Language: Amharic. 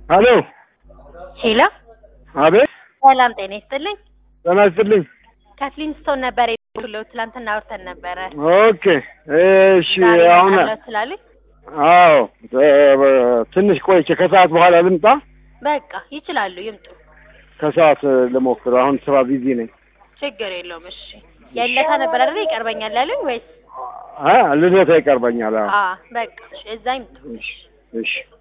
ሄሎ ሄሎ፣ አቤት ሰላም ጤና ይስጥልኝ። ጤና ይስጥልኝ ከፍሊንስቶን ነበር የደወልኩለው። ትላንትና አውርተን ነበረ። ኦኬ እሺ ዛሬ አሁን እመጣለሁ ስላሉኝ አዎ እ- ትንሽ ቆይቼ ከሰዓት በኋላ ልምጣ በቃ ይችላሉ፣ ይምጡ። ከሰዓት ልሞክር አሁን ስራ ቢዚ ነኝ ችግር የለውም። እሺ የለታ ነበር አይደል? ይቀርበኛል ያሉኝ ወይስ? አ ልደታ ይቀርበኛል አዎ አ በቃ እሺ፣ እዛ ይምጡ። እሺ እሺ